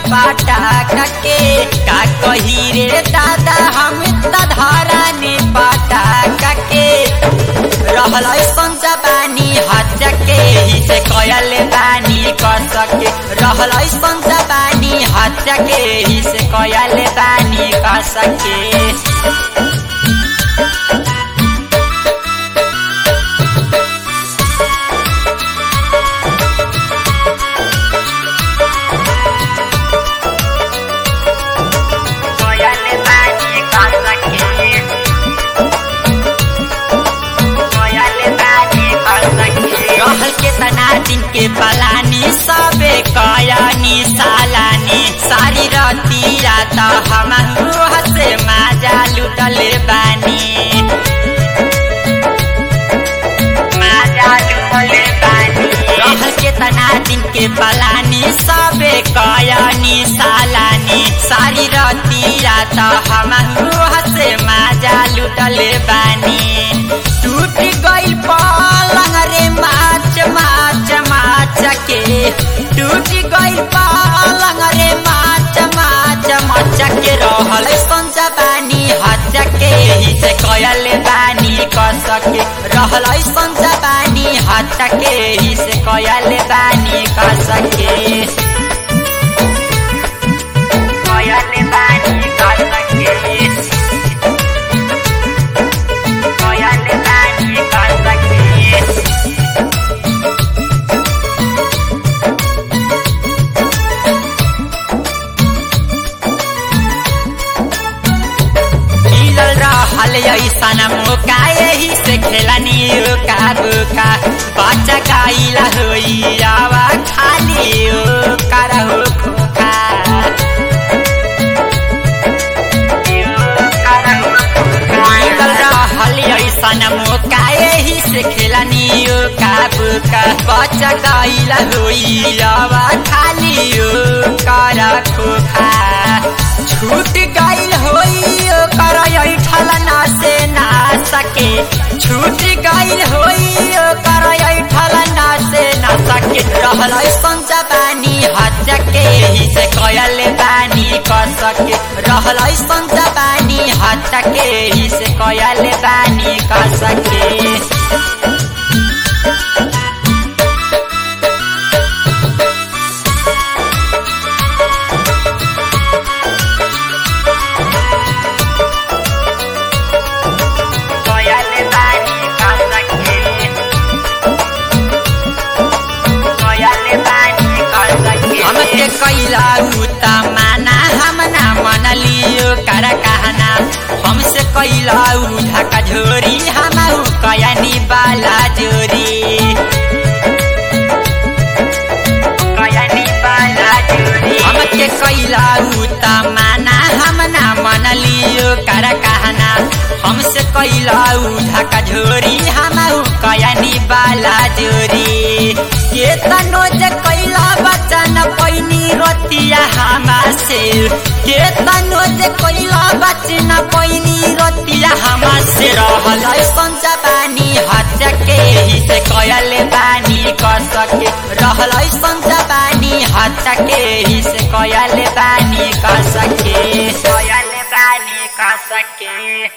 पटाक के का कही रे दादा हम त धरानी पटाक के रहल संजा बानी हज के ही से कयल बानी कर सके रहल संजा बानी हज के ही से कयल बानी कर सके कयल बानी कर सके कयल बानी कर सके रहल के तना दिन के पलानी सबे कयानी सालानी सारी रती रात हम से माजा लुटले बानी माजा लुटले बानी रहल के तना दिन के पलानी सबे कयानी सालानी सारी रती रात हम से माजा लुटले बानी टूट गइल पलंग रे माच माच माच के टूट गइल पलंग रे माच माच माच के रहल संजा बानी हज के ही से कयल बानी कर सके रहल संजा बानी हज के ही से कयल बानी कर सके कयल बानी कर सके कयल बानी कर सके मिलल रहल ऐसन मौका यही से खेलनी का बुका बच्चा गाइला होई आवा खाली ओ करहो खोखा मिलल रहल ऐसन मौका यही से खेलनी का बुका बच्चा गाइला होई आवा खाली ओ कर खोखा छूट गइल होई ओकर ऐठल ना से ना सके छूट गइल होई ओकर ऐठल ना से ना सके रहल संजा बानी हज के ही से कयल बानी कर सके रहल संजा बानी हज के ही से कयल बानी कर सके कयल बानी कर सके कयल बानी कर सके हमके कैला उता माना हम ना मनलियो कर कहना हमसे कैला उठा का झोरी हम कयनी बाला जोरी कयनी बाला जोरी हमके कैला उता माना हम ना मनलियो कर कहना हमसे कैला उठा का झोरी हम कयनी बाला जोरी के तनो जे कैला बचन पैनी रतिया हमा से के तनो जे कैला बचन पैनी रतिया हमा से रहल संजा बानी हज के ही से कयल बानी कर सके रहल संजा बानी हज के ही से कयल बानी कर सके कयल बानी कर सके